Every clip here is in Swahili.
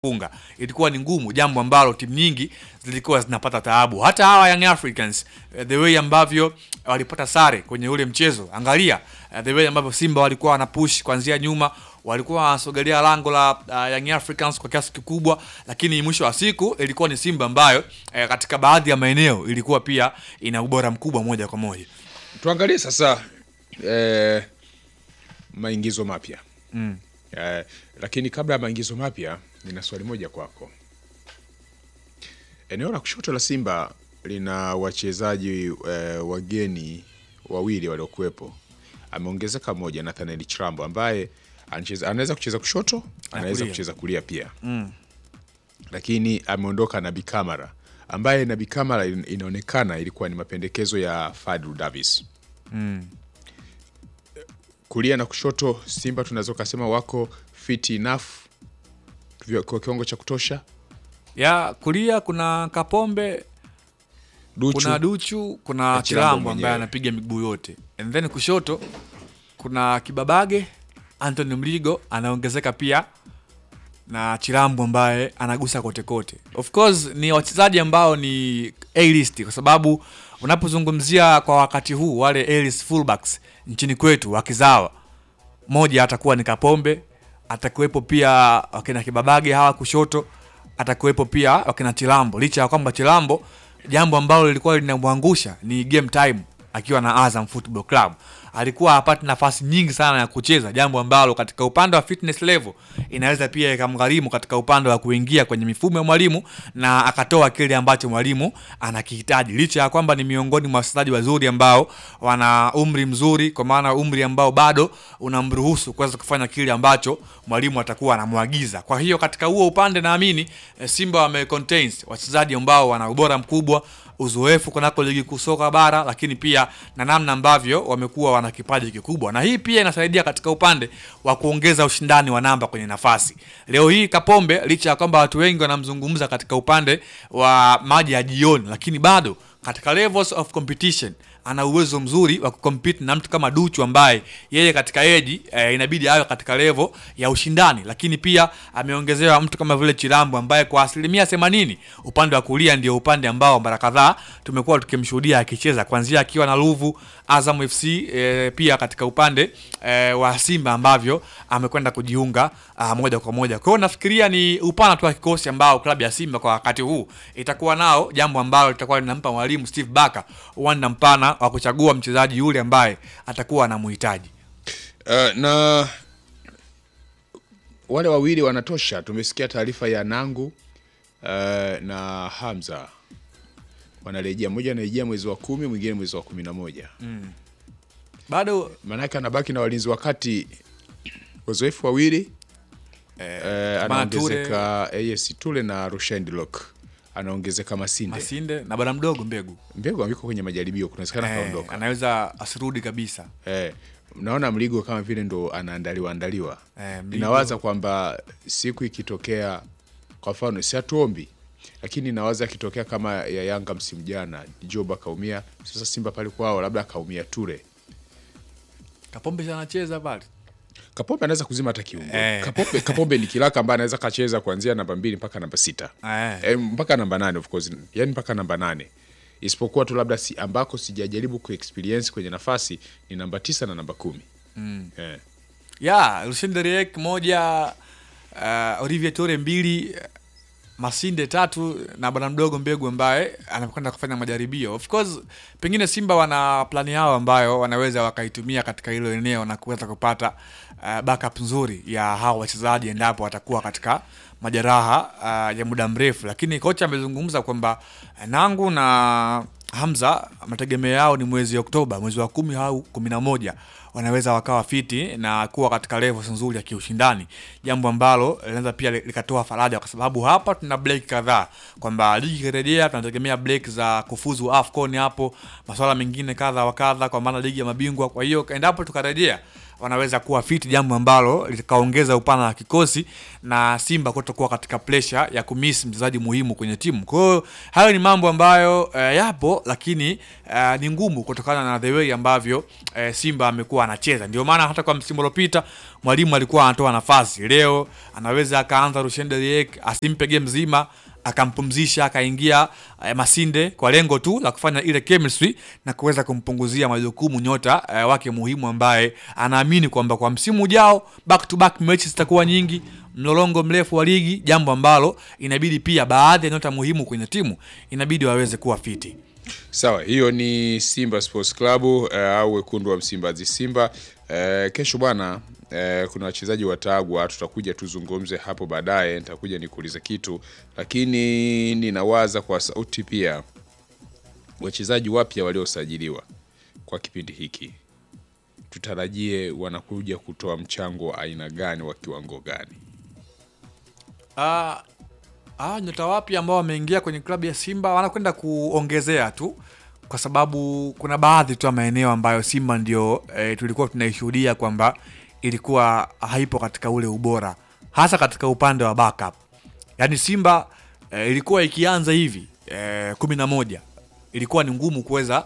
funga ilikuwa ni ngumu, jambo ambalo timu nyingi zilikuwa zinapata taabu. Hata hawa Young Africans eh, the way ambavyo walipata sare kwenye ule mchezo, angalia eh, the way ambavyo Simba walikuwa wana push kuanzia nyuma, walikuwa wanasogelea lango la uh, Young Africans kwa kiasi kikubwa, lakini mwisho wa siku ilikuwa ni Simba ambayo eh, katika baadhi ya maeneo ilikuwa pia ina ubora mkubwa moja kwa moja. Tuangalie sasa eh, maingizo mapya Mm. eh, lakini kabla ya maingizo mapya nina swali moja kwako. Eneo la kushoto la Simba lina wachezaji eh, wageni wawili waliokuwepo. Ameongezeka mmoja, Nathaniel Chirambo ambaye anacheza, anaweza kucheza kushoto, anaweza kulia. kucheza kulia pia Mm. lakini ameondoka Nabi Kamara ambaye Nabi Kamara in- inaonekana ilikuwa ni mapendekezo ya Fadlu Davis. Mm. Kulia na kushoto Simba tunaweza kusema wako fit enough vya- kwa kiwango cha kutosha. Ya kulia kuna Kapombe Duchu kuna Duchu, kuna Na Chilambo Chilambo ambaye mwenyewe. anapiga miguu yote, and then kushoto kuna Kibabage, Anthony Mligo anaongezeka pia na Chilambo ambaye anagusa kote kote. Of course ni wachezaji ambao ni A list, kwa sababu unapozungumzia kwa wakati huu wale A list fullbacks nchini kwetu wakizawa, moja atakuwa ni Kapombe, atakuwepo pia wakina Kibabage hawa kushoto, atakuwepo pia wakina Chilambo, licha ya kwamba Chilambo jambo ambalo lilikuwa linamwangusha ni game time akiwa na Azam Football Club alikuwa hapati nafasi nyingi sana ya kucheza, jambo ambalo katika upande wa fitness level inaweza pia ikamgharimu katika upande wa kuingia kwenye mifumo ya mwalimu na akatoa kile ambacho mwalimu anakihitaji, licha ya kwamba ni miongoni mwa wachezaji wazuri ambao wana umri mzuri, kwa maana umri ambao bado unamruhusu kuweza kufanya kile ambacho mwalimu atakuwa anamwagiza. Kwa hiyo katika huo upande naamini eh, Simba wame contains wachezaji ambao wana ubora mkubwa uzoefu kunako ligi kuu soka bara, lakini pia na namna ambavyo wamekuwa wana kipaji kikubwa, na hii pia inasaidia katika upande wa kuongeza ushindani wa namba kwenye nafasi. Leo hii Kapombe, licha ya kwamba watu wengi wanamzungumza katika upande wa maji ya jioni, lakini bado katika levels of competition ana uwezo mzuri wa kucompete na mtu kama Duchu ambaye yeye katika eji eh, inabidi awe katika level ya ushindani, lakini pia ameongezewa mtu kama vile Chilambo ambaye kwa asilimia 80 upande wa kulia ndio upande ambao mara kadhaa tumekuwa tukimshuhudia akicheza kuanzia akiwa na Ruvu Azam FC eh, pia katika upande eh, wa Simba ambavyo amekwenda kujiunga ah, moja kwa moja. Kwa hiyo nafikiria ni upana tu wa kikosi ambao klabu ya Simba kwa wakati huu itakuwa nao, jambo ambalo litakuwa linampa mwalimu Steve Barker uwanda mpana wa kuchagua mchezaji yule ambaye atakuwa anamhitaji. uh, na wale wawili wanatosha. Tumesikia taarifa ya Nangu uh, na Hamza wanarejea, mmoja anarejea mwezi wa kumi, mwingine mwezi wa kumi na moja. Bado Maanake anabaki na walinzi wakati wazoefu wawili eh, anaongezeka AS Tule na Rushain Lock anaongezeka Masinde. Masinde na bwana mdogo Mbegu Mbegu yuko kwenye majaribio, kunawezekana eh, kaondoka. anaweza asirudi kabisa. Eh, naona Mligo kama vile ndo anaandaliwa andaliwa. Eh, Mligo- Ninawaza kwamba siku ikitokea, kwa mfano si hatuombi, lakini nawaza ikitokea kama ya Yanga msimu jana, Job akaumia, sasa Simba pale kwao labda akaumia Ture, Kapombe si anacheza pale Kapombe anaweza kuzima hata kiungo. Eh. Kapombe, Kapombe ni kilaka ambaye anaweza kacheza kuanzia namba mbili mpaka namba sita eh. e, mpaka namba nane of course, yani mpaka namba nane isipokuwa tu labda si, ambako sijajaribu kuexperience kwenye nafasi ni namba tisa na namba kumi mm. eh. ya Lucien Deriek moja, uh, Olivier Tore mbili, Masinde tatu na bwana mdogo Mbegu ambaye anakwenda kufanya majaribio. Of course pengine Simba wana plani yao ambayo wanaweza wakaitumia katika hilo eneo na kuweza kupata uh, backup nzuri ya hao wachezaji endapo watakuwa katika majeraha uh, ya muda mrefu, lakini kocha amezungumza kwamba uh, Nangu na Hamza mategemeo yao ni mwezi Oktoba, mwezi wa kumi au kumi na moja wanaweza wakawa fiti na kuwa katika levels nzuri ya kiushindani, jambo ambalo linaweza pia likatoa faraja, kwa sababu hapa tuna break kadhaa, kwamba ligi ikirejea tunategemea break za kufuzu AFCON, hapo masuala mengine kadha wa kadha, kwa maana ligi ya mabingwa. Kwa hiyo endapo tukarejea wanaweza kuwa fiti, jambo ambalo likaongeza upana wa kikosi na Simba kutokuwa katika pressure ya kumiss mchezaji muhimu kwenye timu. Kwa hiyo hayo ni mambo ambayo eh, yapo, lakini eh, ni ngumu kutokana na the way ambavyo eh, Simba amekuwa alikuwa anacheza. Ndio maana hata kwa msimu uliopita mwalimu alikuwa anatoa nafasi, leo anaweza akaanza Rushen Deriek asimpe game mzima akampumzisha akaingia eh, Masinde kwa lengo tu la kufanya ile chemistry na kuweza kumpunguzia majukumu nyota eh, wake muhimu ambaye anaamini kwamba kwa msimu ujao back to back mechi zitakuwa nyingi, mlolongo mrefu wa ligi, jambo ambalo inabidi pia baadhi ya nyota muhimu kwenye timu inabidi waweze kuwa fiti. Sawa, hiyo ni Simba Sports Club uh, au wekundu wa Msimbazi Simba. Uh, kesho bwana uh, kuna wachezaji watagwa, tutakuja tuzungumze hapo baadaye, nitakuja nikuulize kitu, lakini ninawaza kwa sauti pia wachezaji wapya waliosajiliwa kwa kipindi hiki tutarajie wanakuja kutoa mchango wa aina gani wa kiwango gani? Ah, ah, nyota wapya ambao wameingia kwenye klabu ya Simba wanakwenda kuongezea tu, kwa sababu kuna baadhi tu ya maeneo ambayo Simba ndio eh, tulikuwa tunaishuhudia kwamba ilikuwa haipo katika ule ubora, hasa katika upande wa backup. Yaani Simba eh, ilikuwa ikianza hivi eh, kumi na moja ilikuwa ni ngumu kuweza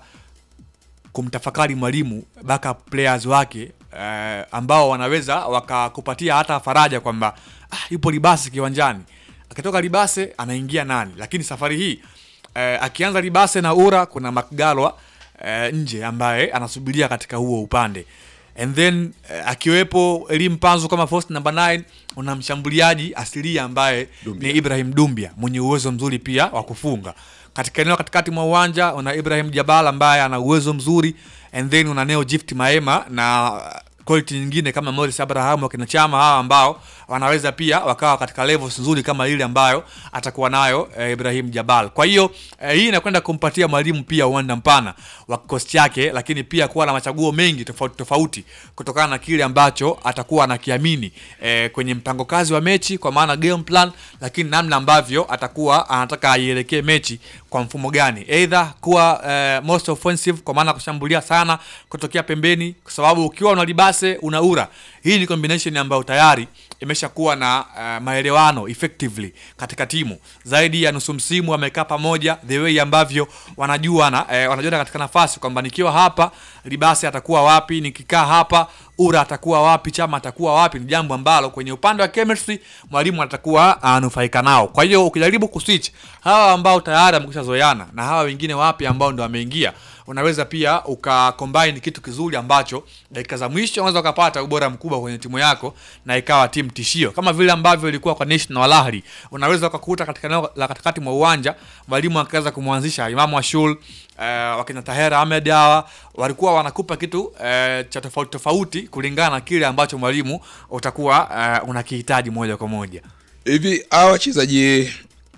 kumtafakari mwalimu backup players wake eh, ambao wanaweza wakakupatia hata faraja kwamba ah, yupo Libase kiwanjani, akitoka Libase anaingia nani. Lakini safari hii eh, akianza Libase na Ura, kuna Makgalwa eh, nje ambaye anasubiria katika huo upande and then eh, akiwepo Elim Panzu kama first number 9 una mshambuliaji asilia ambaye Dumbia. ni Ibrahim Dumbia mwenye uwezo mzuri pia wa kufunga katika eneo katikati mwa uwanja una Ibrahim Jabal ambaye ana uwezo mzuri and then una Neo Gift Maema na quality nyingine kama Morris Abraham wakina Chama hawa ambao wanaweza pia wakawa katika levels nzuri kama ile ambayo atakuwa nayo eh, Ibrahim Jabal. Kwa hiyo eh, hii inakwenda kumpatia mwalimu pia uwanda mpana wa kikosi chake, lakini pia kuwa na machaguo mengi tofauti tofauti kutokana na kile ambacho atakuwa anakiamini eh, kwenye mpango kazi wa mechi, kwa maana game plan, lakini namna ambavyo atakuwa anataka aielekee mechi kwa mfumo gani, either kuwa eh, most offensive, kwa maana kushambulia sana kutokea pembeni, kwa sababu ukiwa una Libase una Ura, hii ni combination ambayo tayari imeshakuwa na uh, maelewano effectively katika timu zaidi ya nusu msimu wamekaa pamoja, the way ambavyo wanajuana eh, wanajuana katika nafasi kwamba nikiwa hapa Libase atakuwa wapi, nikikaa hapa Ura atakuwa wapi, Chama atakuwa wapi, ni jambo ambalo kwenye upande wa chemistry mwalimu atakuwa anufaika nao. Kwa hiyo ukijaribu kuswitch hawa ambao tayari wamekwisha zoeana na hawa wengine wapya ambao ndo wameingia, unaweza pia ukacombine kitu kizuri ambacho dakika za mwisho unaweza ukapata ubora mkubwa kwenye timu yako na ikawa timu tishio, kama vile ambavyo ilikuwa kwa National Al Ahly. Unaweza ukakuta katika eneo la katikati mwa uwanja mwalimu akaweza kumwanzisha Imamu Ashul eh, wakina Tahera Ahmed hawa walikuwa wanakupa kitu eh, cha tofauti tofauti kulingana na kile ambacho mwalimu utakuwa eh, unakihitaji moja kwa moja. Hivi hawa wachezaji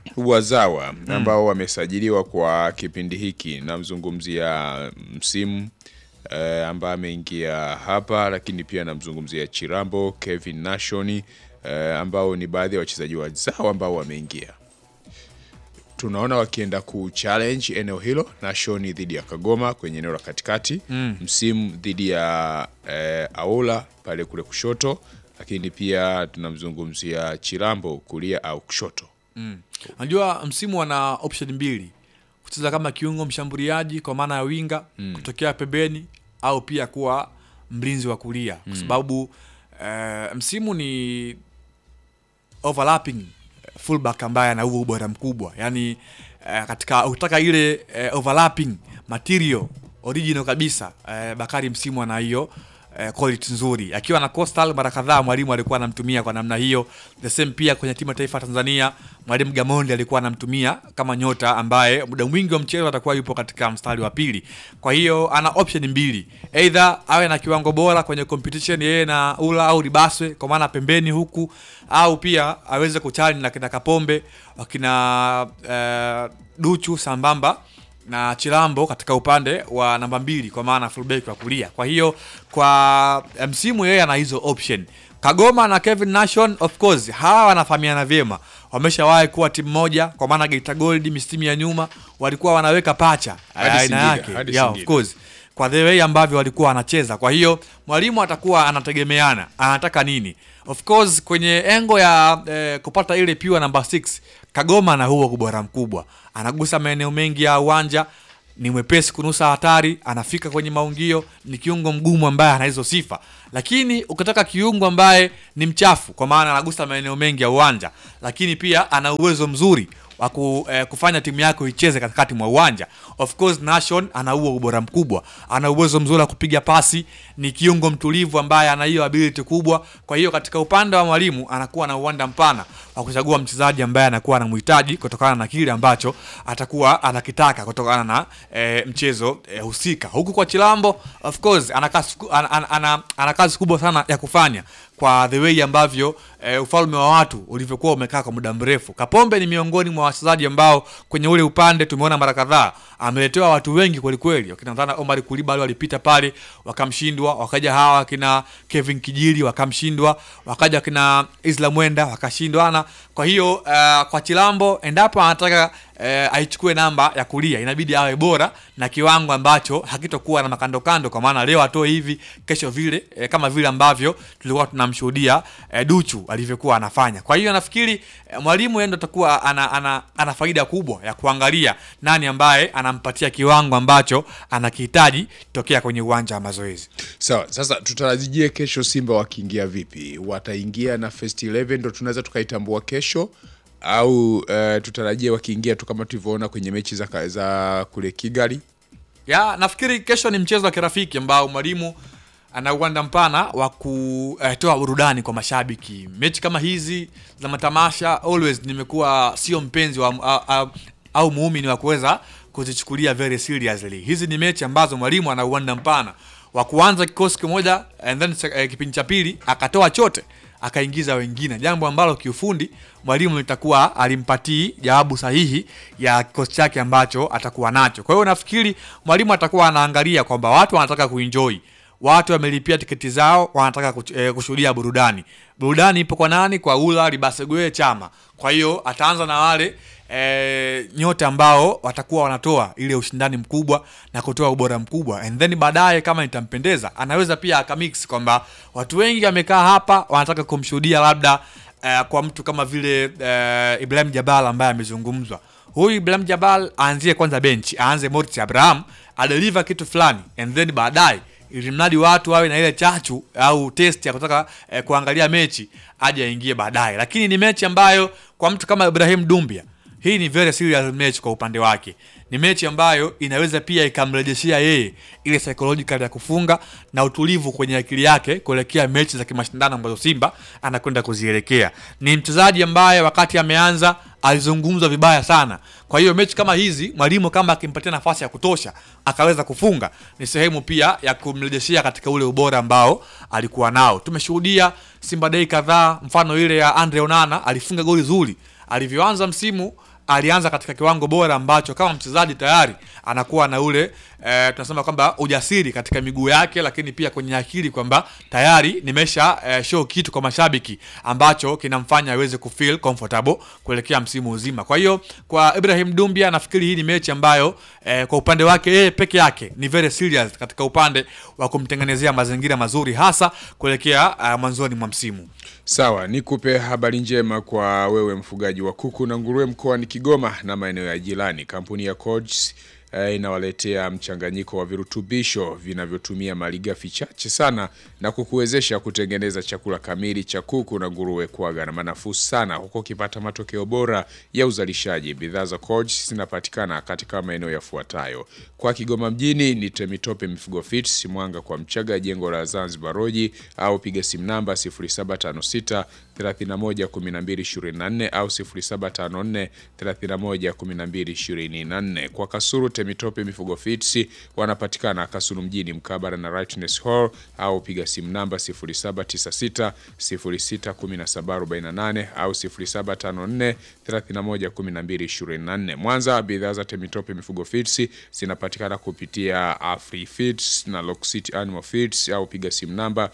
wazawa ambao wamesajiliwa kwa kipindi hiki, namzungumzia msimu eh, ambaye ameingia hapa, lakini pia namzungumzia Chirambo, Kevin Nashoni eh, ambao ni baadhi ya wachezaji wazawa ambao wameingia. Tunaona wakienda ku challenge eneo hilo, Nashoni dhidi ya Kagoma kwenye eneo la katikati msimu dhidi ya eh, Aula pale kule kushoto, lakini pia tunamzungumzia Chirambo kulia au kushoto. Unajua msimu wana option mbili, kucheza kama kiungo mshambuliaji kwa maana ya winga kutokea pembeni, au pia kuwa mlinzi wa kulia, kwa sababu eh, msimu ni overlapping fullback ambaye ana huo ubora mkubwa, yani eh, katika ukitaka ile eh, overlapping material original kabisa eh, Bakari msimu ana hiyo eh, quality nzuri. Akiwa na Coastal mara kadhaa mwalimu alikuwa anamtumia kwa namna hiyo. The same pia kwenye timu ya taifa ya Tanzania, mwalimu Gamondi alikuwa anamtumia kama nyota ambaye muda mwingi wa mchezo atakuwa yupo katika mstari wa pili. Kwa hiyo ana option mbili, either awe na kiwango bora kwenye competition yeye na Ula au Libaswe kwa maana pembeni huku, au pia aweze kuchallenge na kina Kapombe wakina eh, Duchu sambamba na Chilambo katika upande wa namba mbili kwa maana fullback wa kulia. Kwa hiyo kwa eh, msimu yeye ana hizo option. Kagoma na Kevin Nation of course hawa wanafahamiana vyema, wameshawahi kuwa timu moja, kwa maana Geita Gold misimu ya nyuma walikuwa wanaweka pacha Hadi aina Singida, yake hadi yeah, of Singida. course kwa the way ambavyo walikuwa wanacheza. Kwa hiyo mwalimu atakuwa anategemeana anataka nini. Of course kwenye engo ya eh, kupata ile pure number 6 Kagoma na huo ubora mkubwa, anagusa maeneo mengi ya uwanja ni mwepesi kunusa hatari, anafika kwenye maungio, ni kiungo mgumu ambaye ana hizo sifa. Lakini ukitaka kiungo ambaye ni mchafu, kwa maana anagusa maeneo mengi ya uwanja, lakini pia ana uwezo mzuri wa ku, eh, kufanya timu yako icheze katikati mwa uwanja. Of course Nation ana huo ubora mkubwa, ana uwezo mzuri wa kupiga pasi, ni kiungo mtulivu ambaye ana hiyo ability kubwa. Kwa hiyo katika upande wa mwalimu anakuwa na uwanda mpana wa kuchagua mchezaji ambaye anakuwa anamhitaji kutokana na kile ambacho atakuwa anakitaka kutokana na eh, mchezo eh, husika. Huku kwa Chilambo of course ana kazi ku- ana, ana, ana, ana kazi kubwa sana ya kufanya kwa the way ambavyo e, ufalme wa watu ulivyokuwa umekaa kwa muda mrefu. Kapombe ni miongoni mwa wachezaji ambao kwenye ule upande tumeona mara kadhaa ameletewa watu wengi kweli kweli, wakina Ndana Omar Kulibali walipita pale wakamshindwa, wakaja hawa wakina Kevin Kijili wakamshindwa, wakaja wakina Isla Mwenda wakashindwana. Kwa hiyo uh, kwa Chilambo endapo anataka eh, aichukue namba ya kulia inabidi awe bora na kiwango ambacho hakitokuwa na makandokando, kwa maana leo atoe hivi, kesho vile, eh, kama vile ambavyo tulikuwa tunamshuhudia eh, Duchu alivyokuwa anafanya. Kwa hiyo nafikiri eh, mwalimu yeye ndo atakuwa ana, ana, ana faida kubwa ya kuangalia nani ambaye anampatia kiwango ambacho anakihitaji tokea kwenye uwanja wa mazoezi. Sawa, sasa tutarajie kesho Simba wakiingia vipi? Wataingia na first 11 ndo tunaweza tukaitambua kesho au uh, tutarajie wakiingia tu kama tulivyoona kwenye mechi za, za kule Kigali? ya nafikiri kesho ni mchezo wa kirafiki ambao mwalimu ana uwanda mpana wa kutoa burudani kwa mashabiki. Mechi kama hizi za matamasha always nimekuwa sio mpenzi wa, au, au, au muumini wa kuweza kuzichukulia very seriously. Hizi ni mechi ambazo mwalimu ana uwanda mpana wa kuanza kikosi kimoja and then eh, kipindi cha pili akatoa chote akaingiza wengine, jambo ambalo kiufundi mwalimu litakuwa alimpatii jawabu sahihi ya kikosi chake ambacho atakuwa nacho. Kwa hiyo nafikiri mwalimu atakuwa anaangalia kwamba watu wanataka kuenjoy, watu wamelipia tiketi zao, wanataka kuch- eh, kushuhudia burudani. Burudani ipo kwa nani? Kwa Ula Libasegue Chama. Kwa hiyo ataanza na wale e, nyote ambao watakuwa wanatoa ile ushindani mkubwa na kutoa ubora mkubwa, and then baadaye kama itampendeza, anaweza pia akamix kwamba watu wengi wamekaa hapa wanataka kumshuhudia labda eh, kwa mtu kama vile eh, Ibrahim Jabal ambaye amezungumzwa. Huyu Ibrahim Jabal aanzie kwanza benchi, aanze Mortis Abraham adeliver kitu fulani, and then baadaye ili mradi watu wawe na ile chachu au test ya kutaka eh, kuangalia mechi aje aingie baadaye, lakini ni mechi ambayo kwa mtu kama Ibrahim Dumbia hii ni very serious match kwa upande wake. Ni mechi ambayo inaweza pia ikamrejeshea yeye ile psychological ya kufunga na utulivu kwenye akili yake kuelekea mechi za kimashindano ambazo Simba anakwenda kuzielekea. Ni mchezaji ambaye wakati ameanza alizungumzwa vibaya sana. Kwa hiyo mechi kama hizi mwalimu kama akimpatia nafasi ya kutosha akaweza kufunga, ni sehemu pia ya kumrejeshea katika ule ubora ambao alikuwa nao. Tumeshuhudia Simba Day kadhaa, mfano ile ya Andre Onana alifunga goli zuri alivyoanza msimu alianza katika kiwango bora ambacho kama mchezaji tayari anakuwa na ule e, tunasema kwamba ujasiri katika miguu yake, lakini pia kwenye akili kwamba tayari nimesha e, show kitu kwa mashabiki ambacho kinamfanya aweze kufeel comfortable kuelekea msimu uzima. Kwa hiyo kwa Ibrahim Dumbia nafikiri hii ni mechi ambayo e, kwa upande wake yeye peke yake ni very serious katika upande wa kumtengenezea mazingira mazuri hasa kuelekea uh, mwanzoni mwa msimu. Sawa, nikupe habari njema kwa wewe mfugaji wa kuku na nguruwe mkoani Kigoma na maeneo ya jirani. Kampuni ya Codes eh, inawaletea mchanganyiko wa virutubisho vinavyotumia malighafi chache sana na kukuwezesha kutengeneza chakula kamili cha kuku na nguruwe kwa gharama nafuu sana, huku ukipata matokeo bora ya uzalishaji. Bidhaa za Codes zinapatikana katika maeneo yafuatayo: kwa Kigoma mjini ni Temitope Mifugo Fits, Mwanga kwa Mchaga, jengo la Zanzibar Roji, au piga simu namba 0756 31 12 24 au 0754 31 12 24. Kwa Kasuru Temitope Mifugo Fits wanapatikana Kasulu mjini mkabara na Rightness Hall au piga simu namba 0796 06 17 48 au 0754 31 12 24. Mwanza bidhaa za Temitope Mifugo Fits zinapatikana kupitia Afri Feeds na Lock City Animal Feeds au piga simu namba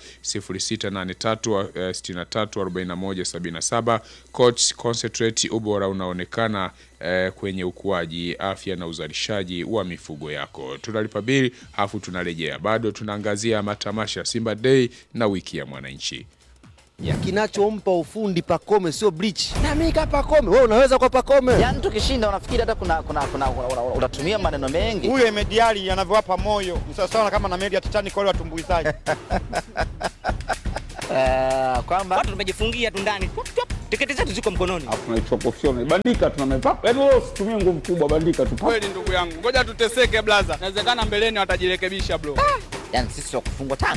0683 eh, 63 41 77. Coach Concentrate, ubora unaonekana eh, kwenye ukuaji, afya na uzalishaji wa mifugo yako. Tunalipa bili afu tunarejea, bado tunaangazia matamasha ya Simba Day na wiki ya mwananchi. Kinachompa ufundi Pakome sio bleach. Na mimi kama Pakome, wewe unaweza kwa Pakome. Yaani tukishinda unafikiri hata kuna kuna kuna una- una- unatumia maneno mengi. huyo Emediali anavyowapa moyo ni sawasawa kama na meli ya Titanic wale watumbuizaji. Eh, kwamba watu tumejifungia tu ndani Tup, tup, tiketi zetu ziko mkononi tunaichukua professional bandika tunameva yaani wewe usitumie nguvu kubwa bandika tu kweli ndugu yangu ngoja tuteseke blaza inawezekana mbeleni watajirekebisha bro yani sisi wa kufungwa tano.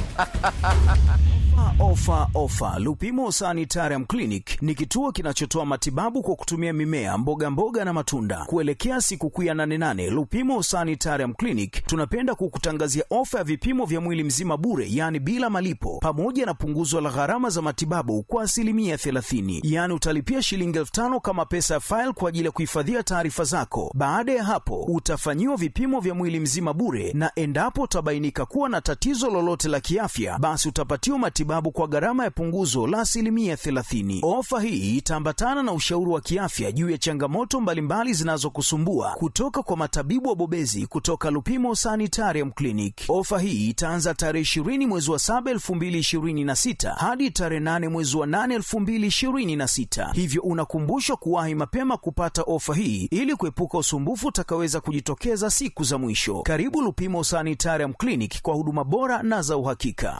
Ofa, ofa! Lupimo Sanitarium Clinic ni kituo kinachotoa matibabu kwa kutumia mimea, mboga mboga na matunda. Kuelekea sikukuu ya 88 Lupimo Sanitarium Clinic tunapenda kukutangazia ofa ya vipimo vya mwili mzima bure, yaani bila malipo, pamoja na punguzo la gharama za matibabu kwa asilimia 30. Yaani utalipia shilingi elfu tano kama pesa ya faili kwa ajili ya kuhifadhia taarifa zako. Baada ya hapo, utafanyiwa vipimo vya mwili mzima bure, na endapo utabainika kuwa na tatizo lolote la kiafya, basi utapatiwa matibabu kwa gharama ya punguzo la asilimia 30. Ofa hii itaambatana na ushauri wa kiafya juu ya changamoto mbalimbali zinazokusumbua kutoka kwa matabibu wabobezi kutoka Lupimo Sanitarium Clinic. Ofa hii itaanza tarehe 20 mwezi wa 7 2026 hadi tarehe 8 mwezi wa 8 2026, hivyo unakumbushwa kuwahi mapema kupata ofa hii ili kuepuka usumbufu utakaweza kujitokeza siku za mwisho. Karibu Lupimo Sanitarium Clinic kwa huduma bora na za uhakika.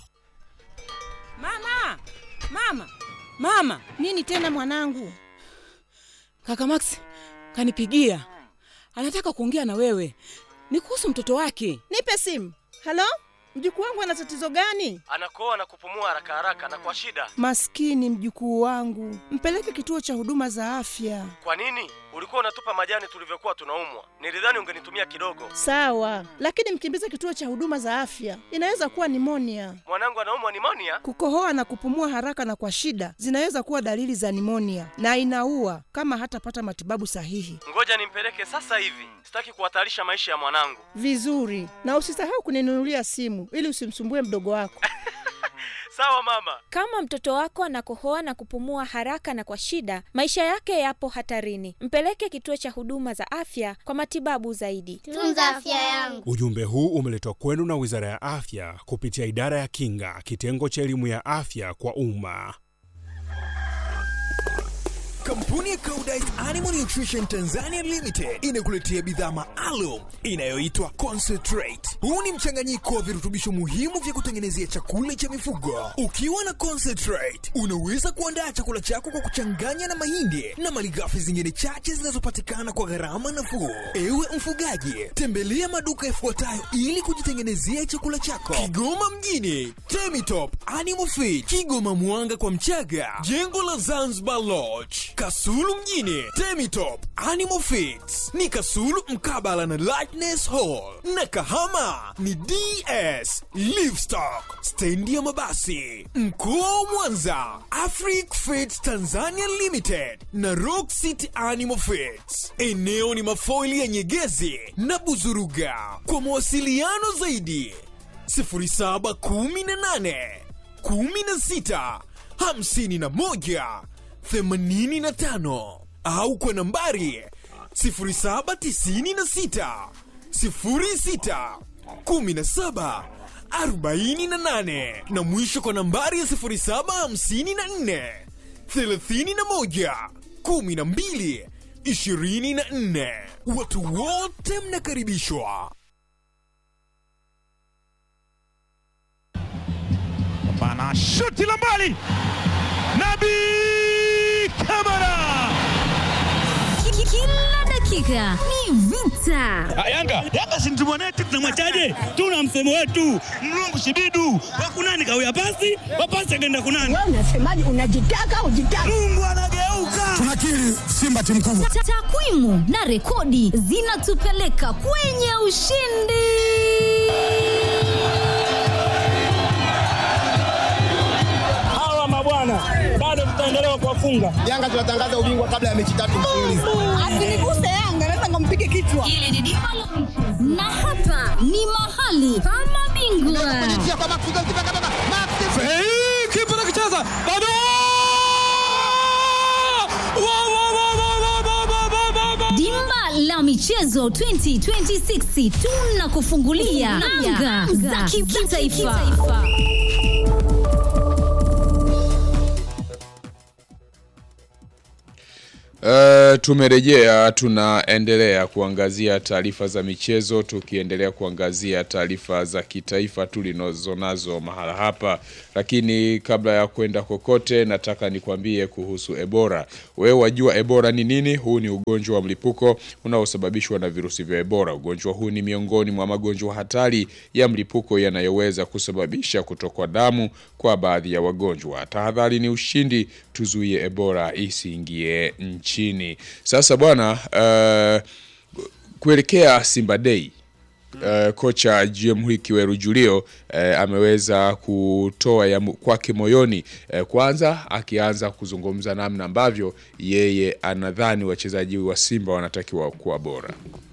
Mama, mama, mama! Nini tena mwanangu? Kaka Max kanipigia, anataka kuongea na wewe, ni kuhusu mtoto wake. Nipe simu. Halo, mjukuu wangu ana tatizo gani? anakoa na kupumua haraka haraka na kwa shida. Maskini mjukuu wangu, mpeleke kituo cha huduma za afya. Kwa nini ulikuwa unatupa majani tulivyokuwa tunaumwa? Nilidhani ungenitumia kidogo. Sawa, lakini mkimbize kituo cha huduma za afya, inaweza kuwa nimonia. Mwanangu anaumwa nimonia. Kukohoa na kupumua haraka na kwa shida zinaweza kuwa dalili za nimonia na inaua kama hatapata matibabu sahihi. Ngoja nimpeleke sasa hivi, sitaki kuhatarisha maisha ya mwanangu. Vizuri, na usisahau kuninunulia simu ili usimsumbue mdogo wako. Sawa mama. Kama mtoto wako anakohoa na kupumua haraka na kwa shida, maisha yake yapo hatarini. Mpeleke kituo cha huduma za afya kwa matibabu zaidi. Tunza afya yangu. Ujumbe huu umeletwa kwenu na Wizara ya Afya kupitia Idara ya Kinga, kitengo cha elimu ya afya kwa umma. Kampuni ya Koudijt Animal Nutrition Tanzania Limited inakuletea bidhaa maalum inayoitwa Concentrate. Huu ni mchanganyiko wa virutubisho muhimu vya kutengenezea chakula cha mifugo. Ukiwa na Concentrate, unaweza kuandaa chakula chako kwa kuchanganya na mahindi na malighafi zingine chache zinazopatikana kwa gharama nafuu. Ewe mfugaji, tembelea maduka yafuatayo ili kujitengenezea chakula chako. Kigoma mjini, Temitop Animal Feed, Kigoma Mwanga kwa Mchaga, jengo la Zanzibar Lodge, Kasulu mjini, Temitop Animal Feeds ni Kasulu mkabala na Lightness Hall, na Kahama ni DS Livestock, stendi ya mabasi. Mkoa wa Mwanza, Afric Feeds Tanzania Limited na Rock City Animal Feeds. Eneo ni mafoili ya Nyegezi na Buzuruga. Kwa mawasiliano zaidi 0718 16 51 85 au kwa nambari 0796 06 17 48 na mwisho kwa nambari ya 0754 31 12 24. Watu wote mnakaribishwa. Bana shuti la mbali, Nabi Kamara. Kila dakika ni vita. Yanga Yanga si mtu mwanetu, tunamwachaje? Tuna msemo wetu mlungu shibidu wakunani kawia pasi wapasi akaenda kunani. Wewe unasemaje? Unajitaka ujitaka. Mungu anageuka. Tunakiri Simba timu kubwa. Ta- Takwimu na rekodi zinatupeleka kwenye ushindi. Hawa mabwana bado tutaendelea kuwafunga. Yanga tunatangaza ubingwa kabla ya mechi tatu mfululizo. Asiniguse Yanga, naweza nikampige kichwa. Hili ni dimba la na hapa ni mahali pa mabingwa. kipa nakicheza bado Dimba la michezo 2026 tunakufungulia anga za kimataifa. Uh, tumerejea tunaendelea kuangazia taarifa za michezo tukiendelea kuangazia taarifa za kitaifa tulizo nazo mahala hapa, lakini kabla ya kwenda kokote, nataka nikwambie kuhusu Ebola. Wewe wajua Ebola ni nini? Huu ni ugonjwa wa mlipuko unaosababishwa na virusi vya Ebola. Ugonjwa huu ni miongoni mwa magonjwa hatari ya mlipuko yanayoweza kusababisha kutokwa damu kwa baadhi ya wagonjwa. Tahadhari ni ushindi, tuzuie Ebola isiingie nchini. Sasa bwana, uh, kuelekea Simba Day Uh, kocha Jamhuri Kiweru Julio uh, ameweza kutoa ya mu- kwake moyoni uh, kwanza akianza kuzungumza namna ambavyo yeye anadhani wachezaji wa Simba wanatakiwa kuwa bora.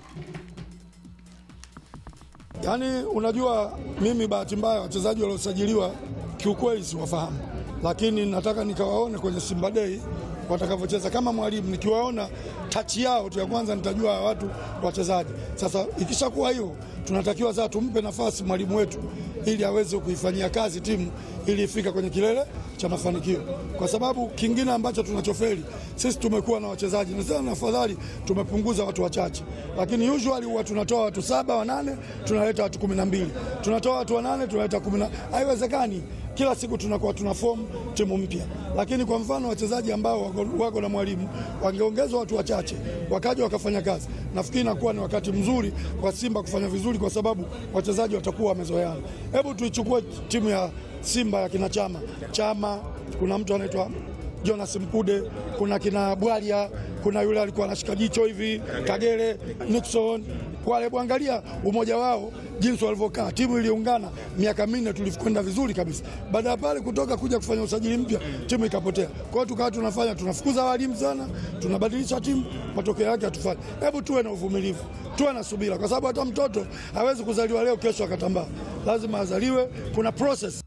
Yaani, unajua mimi bahati mbaya wachezaji waliosajiliwa kiukweli siwafahamu, lakini nataka nikawaone kwenye Simba Day watakavyocheza. Kama mwalimu nikiwaona tachi yao tu ya kwanza nitajua hawa watu wachezaji. Sasa ikishakuwa hiyo, tunatakiwa sasa tumpe nafasi mwalimu wetu ili aweze kuifanyia kazi timu ili ifika kwenye kilele cha mafanikio, kwa sababu kingine ambacho tunachofeli sisi tumekuwa na wachezaji na sana, afadhali tumepunguza watu wachache, lakini usually huwa tunatoa watu saba wanane, tunaleta watu kumi na mbili, tunatoa watu wanane, tunaleta kumi na haiwezekani kila siku tunakuwa tuna form timu mpya, lakini kwa mfano wachezaji ambao wako, wako na mwalimu wangeongezwa watu wachache wakaja wakafanya kazi, nafikiri inakuwa ni wakati mzuri kwa Simba kufanya vizuri, kwa sababu wachezaji watakuwa wamezoeana. Hebu tuichukue timu ya Simba ya kina Chama Chama, kuna mtu anaitwa Jonas Mkude, kuna kina Bwalia, kuna yule alikuwa anashika jicho hivi Kagere, Nixon wale, bwangalia umoja wao jinsi walivyokaa. Timu iliungana miaka minne, tulikwenda vizuri kabisa. Baada ya pale kutoka kuja kufanya usajili mpya, timu ikapotea. Kwa hiyo tukawa tunafanya tunafukuza walimu sana, tunabadilisha timu, matokeo yake hatufanye. Hebu tuwe na uvumilivu, tuwe na subira, kwa sababu hata mtoto hawezi kuzaliwa leo kesho akatambaa, lazima azaliwe, kuna process.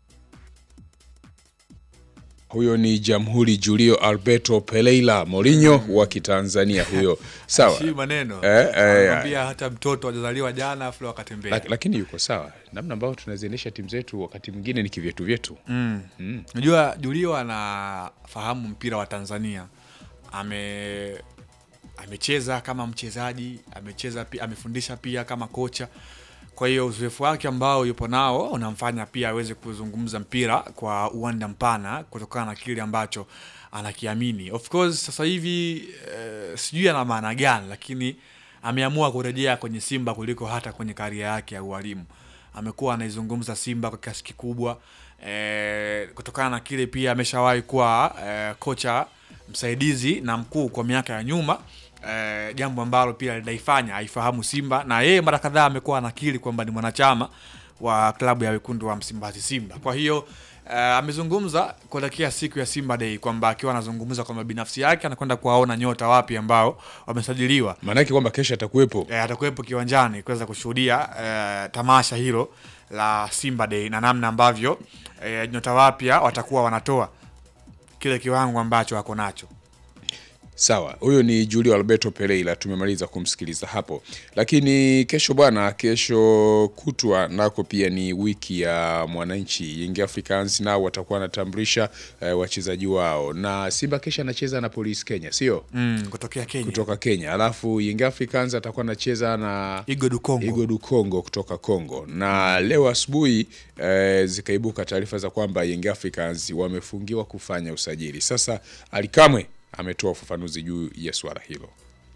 Huyo ni Jamhuri Julio Alberto Pereira Mourinho wa Kitanzania huyo. Sawa. Si maneno Eh, eh, Anakwambia hata mtoto ajazaliwa jana afu leo akatembea. Lak- lakini yuko sawa namna ambayo tunaziendesha timu zetu wakati mwingine ni kivyetu vyetu Mm. Mm. Unajua Julio anafahamu mpira wa Tanzania. Ame amecheza kama mchezaji, amecheza pia, amefundisha pia kama kocha. Kwa hiyo uzoefu wake ambao yupo nao unamfanya pia aweze kuzungumza mpira kwa uwanda mpana kutokana na kile ambacho anakiamini. Of course sasa hivi eh, sijui ana maana gani, lakini ameamua kurejea kwenye Simba kuliko hata kwenye karia yake ya ualimu. Amekuwa anaizungumza Simba kwa kiasi kikubwa eh, kutokana na kile pia ameshawahi kuwa eh, kocha msaidizi na mkuu kwa miaka ya nyuma eh, jambo ambalo pia linaifanya aifahamu Simba na yeye mara kadhaa amekuwa anakiri kwamba ni mwanachama wa klabu ya wekundu wa Msimbazi Simba. Kwa hiyo eh, amezungumza kuelekea siku ya Simba Day kwamba akiwa anazungumza kwamba binafsi yake anakwenda kuwaona nyota wapi ambao wamesajiliwa. maanake kwamba kesho atakuwepo Eh, atakuwepo kiwanjani kuweza kushuhudia eh, tamasha hilo la Simba Day na namna ambavyo eh, nyota wapya watakuwa wanatoa kile kiwango ambacho wako nacho. Sawa, huyo ni Julio Alberto Pereira, tumemaliza kumsikiliza hapo. Lakini kesho bwana, kesho kutwa nako pia ni wiki ya mwananchi. Young Africans nao watakuwa wanatambulisha eh, wachezaji wao, na Simba kesho anacheza na Police Kenya, sio Mm, kutokea Kenya. kutoka Kenya, alafu Young Africans atakuwa anacheza na Igo du Congo. Igo du Congo kutoka Congo. Na leo asubuhi eh, zikaibuka taarifa za kwamba Young Africans wamefungiwa kufanya usajili. Sasa Alikamwe ametoa ufafanuzi juu ya swala hilo.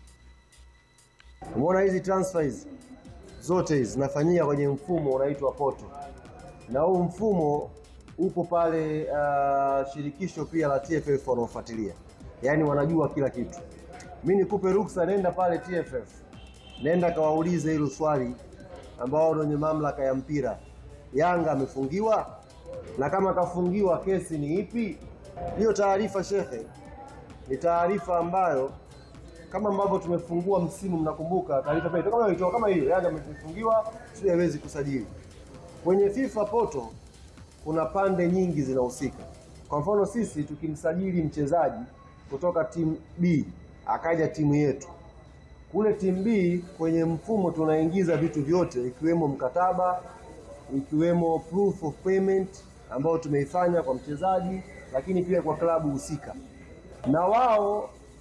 Umeona hizi transfer hizi zote hizi zinafanyika kwenye mfumo unaitwa poto, na huu mfumo upo pale uh, shirikisho pia la TFF wanaofuatilia, yaani wanajua kila kitu. Mi nikupe ruksa, nenda pale TFF, nenda kawaulize hilo swali ambao wenye mamlaka ya mpira, Yanga amefungiwa, na kama kafungiwa kesi ni ipi? Hiyo taarifa shekhe, ni taarifa ambayo kama ambavyo tumefungua msimu, mnakumbuka taarifa pale kama ilitoka kama hiyo, Yanga amefungiwa, sio haiwezi kusajili. Kwenye FIFA poto kuna pande nyingi zinahusika. Kwa mfano sisi tukimsajili mchezaji kutoka timu B akaja timu yetu, kule timu B kwenye mfumo tunaingiza vitu vyote ikiwemo mkataba, ikiwemo proof of payment ambayo tumeifanya kwa mchezaji, lakini pia kwa klabu husika, na wao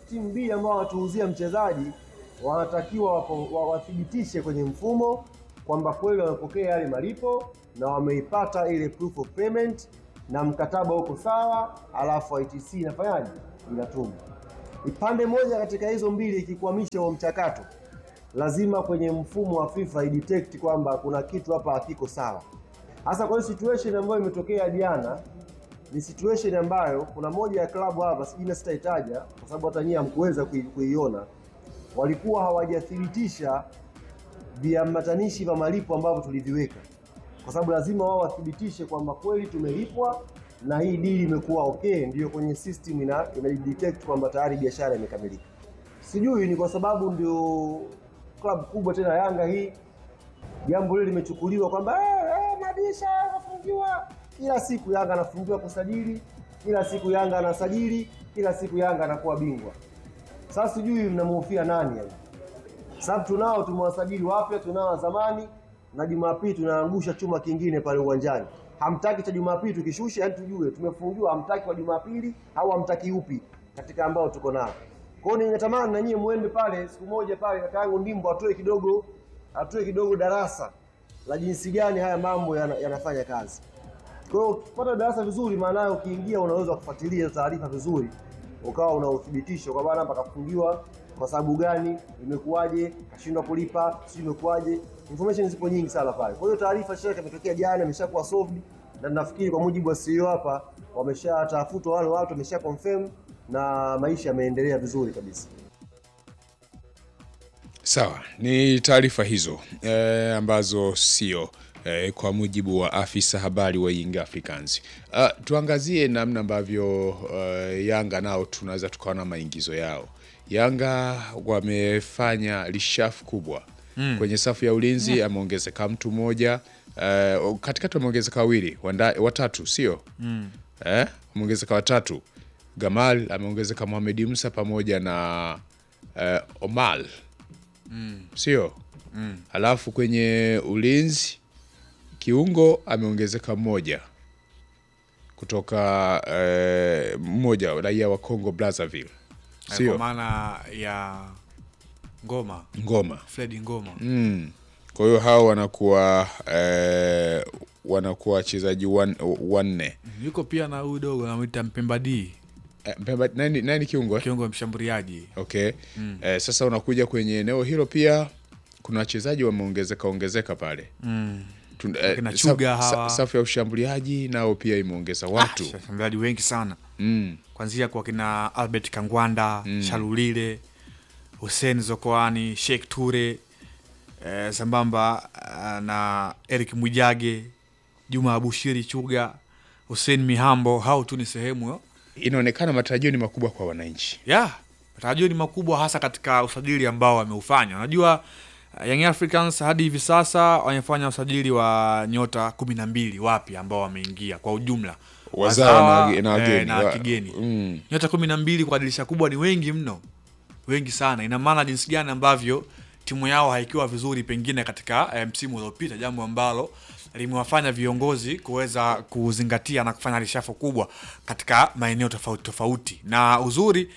timu B ambao wanatuuzia mchezaji wanatakiwa wapo- wa- wathibitishe kwenye mfumo kwamba kweli wamepokea yale malipo na wameipata ile proof of payment na mkataba uko sawa, alafu ITC inafanyaje? Inatuma. Ipande moja katika hizo mbili ikikwamisha huo mchakato, lazima kwenye mfumo wa FIFA idetect kwamba kuna kitu hapa hakiko sawa. Hasa kwa hiyo situation ambayo imetokea jana ni situation ambayo kuna moja ya klabu hapa, sijui sitaitaja kwa sababu hata nyinyi hamkuweza kui- kuiona, walikuwa hawajathibitisha viambatanishi vya malipo ambavyo tuliviweka, kwa sababu lazima wao wathibitishe kwamba kweli tumelipwa na hii dili imekuwa okay, ndiyo kwenye system ina, ina detect kwamba tayari biashara imekamilika. Sijui ni kwa sababu ndio klabu kubwa tena Yanga hii, jambo hili limechukuliwa kwamba eh, eh, Madisha anafungiwa kila siku, Yanga anafungiwa kusajili, kila siku Yanga anasajili, kila siku Yanga anakuwa bingwa. Sasa sijui mnamhofia nani yani? Sababu tunao tumewasajili wapya, tunao wa zamani, na Jumapili tunaangusha chuma kingine pale uwanjani. Hamtaki cha Jumapili tukishusha, yani tujue tumefungiwa, hamtaki wa Jumapili au hamtaki upi katika ambao tuko nao. Kwa hiyo ningetamani na nyie muende pale siku moja pale, kaka yangu Ndimbo atoe kidogo, atoe kidogo darasa la jinsi gani haya mambo yana- yanafanya kazi. Kwa hiyo ukipata darasa vizuri, maana ukiingia unaweza kufuatilia hizo taarifa vizuri, ukawa una uthibitisho kwa bana hapa kafungiwa kwa sababu gani, imekuwaje, kashindwa kulipa, sio imekuwaje. Information zipo nyingi sana pale. Kwa hiyo taarifa shaka imetokea jana, imeshakuwa solved na nafikiri kwa mujibu wa CEO hapa wameshatafutwa wale watu, wamesha confirm na maisha yameendelea vizuri kabisa. Sawa, ni taarifa hizo eh, ambazo sio eh, kwa mujibu wa afisa habari wa Young Africans. Uh, tuangazie namna ambavyo uh, Yanga nao tunaweza tukaona maingizo yao. Yanga wamefanya lishafu kubwa Mm. kwenye safu ya ulinzi, ameongezeka mtu mmoja uh, katikati wameongezeka wawili, wanda- watatu sio Mm. eh, ameongezeka watatu. Gamal ameongezeka Mohamed Musa pamoja na eh, Omal Mm. sio Mm. Alafu kwenye ulinzi kiungo ameongezeka mmoja kutoka eh, mmoja raia wa Congo Brazzaville, kwa sio maana ya ngoma Ngoma. Fred Ngoma mm. Kwa hiyo hao wanakuwa eh, wanakuwa wachezaji wan- wanne. yuko pia na huyu dogo anamwita Mpemba D Eh, Mpemba, nani, nani kiungo eh? kiungo mshambuliaji Okay. Mm. Eh, sasa unakuja kwenye eneo hilo pia kuna wachezaji wameongezeka ongezeka pale Mm. Tun- Wakina eh, Chuga sa- sa- hawa. safu ya ushambuliaji nao pia imeongeza watu Ah, washambuliaji wengi sana mm. kwanzia kwa kina Albert Kangwanda Mm. Shalulile Hussein Zokoani Sheikh Ture eh, sambamba eh, na Eric Mwijage Juma Abushiri Chuga Hussein Mihambo hao tu ni sehemu yo inaonekana matarajio ni makubwa kwa wananchi ya matarajio ni makubwa hasa katika usajili ambao wameufanya unajua uh, Young Africans hadi hivi sasa wamefanya usajili wa nyota kumi na mbili wapya ambao wameingia kwa ujumla Wazawa na- Wazawa, na eh, wageni. na Wa- kigeni mm. nyota kumi na mbili kwa dirisha kubwa ni wengi mno wengi sana ina maana jinsi gani ambavyo timu yao haikiwa vizuri pengine katika eh, msimu uliopita jambo ambalo limewafanya viongozi kuweza kuzingatia na kufanya rishafo kubwa katika maeneo tofauti tofauti na uzuri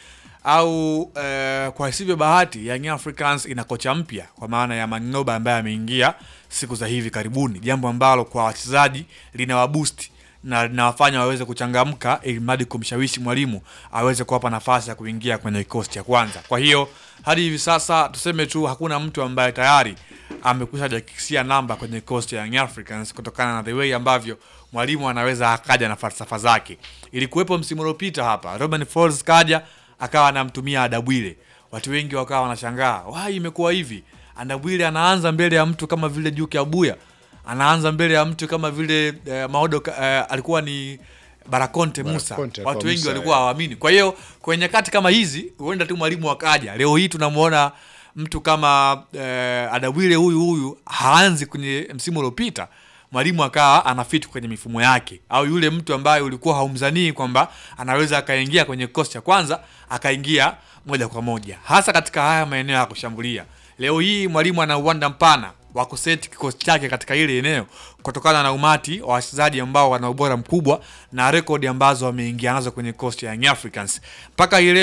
au eh, kwa isivyo bahati Young Africans ina kocha mpya kwa maana ya Maninoba ambaye ameingia siku za hivi karibuni jambo ambalo kwa wachezaji linawabusti na linawafanya waweze kuchangamka ili mradi kumshawishi mwalimu aweze kuwapa nafasi ya kuingia kwenye kikosi cha kwanza. Kwa hiyo hadi hivi sasa tuseme tu hakuna mtu ambaye tayari amekwisha jakisia namba kwenye kikosi cha Young Africans kutokana na the way ambavyo mwalimu anaweza akaja na falsafa zake. Ilikuwepo msimu uliopita hapa, Robin Falls kaja akawa anamtumia Adabwile, watu wengi wakawa wanashangaa wai, imekuwa hivi. Adabwile anaanza mbele ya mtu kama vile Juke Abuya anaanza mbele ya mtu kama vile eh, Maodo eh, alikuwa ni Barakonte Musa. Barakonte kwa Watu wengi Musa, walikuwa eh. hawaamini. Kwa hiyo kwenye nyakati kama hizi huenda tu mwalimu akaja. Leo hii tunamwona mtu kama eh, Adawile huyu huyu haanzi kwenye msimu uliopita mwalimu akawa anafiti kwenye mifumo yake, au yule mtu ambaye ulikuwa haumzanii kwamba anaweza akaingia kwenye kikosi cha kwanza akaingia moja kwa moja, hasa katika haya maeneo ya kushambulia. Leo hii mwalimu ana uwanda mpana wa kuseti kikosi chake katika ile eneo kutokana na umati wa wachezaji ambao wana ubora mkubwa na rekodi ambazo wameingia nazo kwenye kikosi cha Young Africans. Mpaka hii leo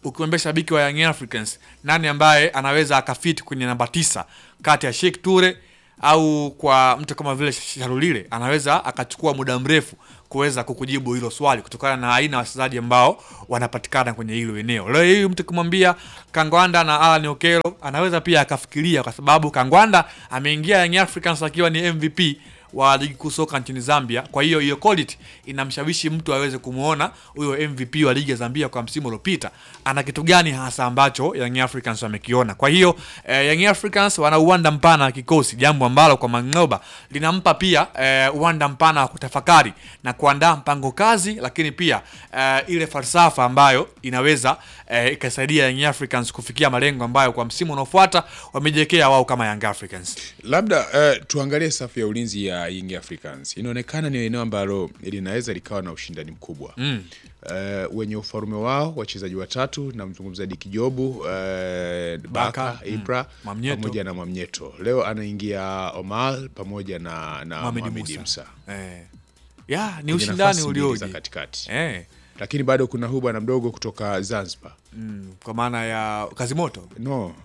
ukimwambia shabiki wa Young Africans nani ambaye anaweza akafit kwenye namba tisa kati ya Sheikh Ture au kwa mtu kama vile Sharulile anaweza akachukua muda mrefu kuweza kukujibu hilo swali kutokana na aina ya wachezaji ambao wanapatikana kwenye hilo eneo. Leo hii mtu kumwambia Kangwanda na Alan Okelo anaweza pia akafikiria, kwa sababu Kangwanda ameingia Young Africans akiwa ni MVP wa ligi kuu soka nchini Zambia. Kwa hiyo hiyo quality inamshawishi mtu aweze kumuona huyo MVP wa ligi ya Zambia kwa msimu uliopita ana kitu gani hasa ambacho Young Africans wamekiona. Kwa hiyo eh, Young Africans wana uwanda mpana wa kikosi, jambo ambalo kwa Mang'oba linampa pia eh, uwanda mpana wa kutafakari na kuandaa mpango kazi, lakini pia eh, ile falsafa ambayo inaweza eh, ikasaidia Young Africans kufikia malengo ambayo kwa msimu unaofuata wamejiwekea wao kama Young Africans. Labda uh, tuangalie safu ya ulinzi ya Young Africans. Inaonekana ni eneo ambalo linaweza likawa na ushindani mkubwa Mm. uh, wenye ufalume wao wachezaji watatu, namzungumza Diki Jobu uh, Baka, Baka, mm. Ibra Mwamnyeto. pamoja na Mwamnyeto. Leo anaingia Omar pamoja na, na Mohamed Mohamed Musa. Musa. Eh. Ya, ni Kwenye ushindani nafasi mbili ulioje. za katikati Eh. lakini bado kuna huyu bwana mdogo kutoka Zanzibar Mm, kwa maana ya kazi moto no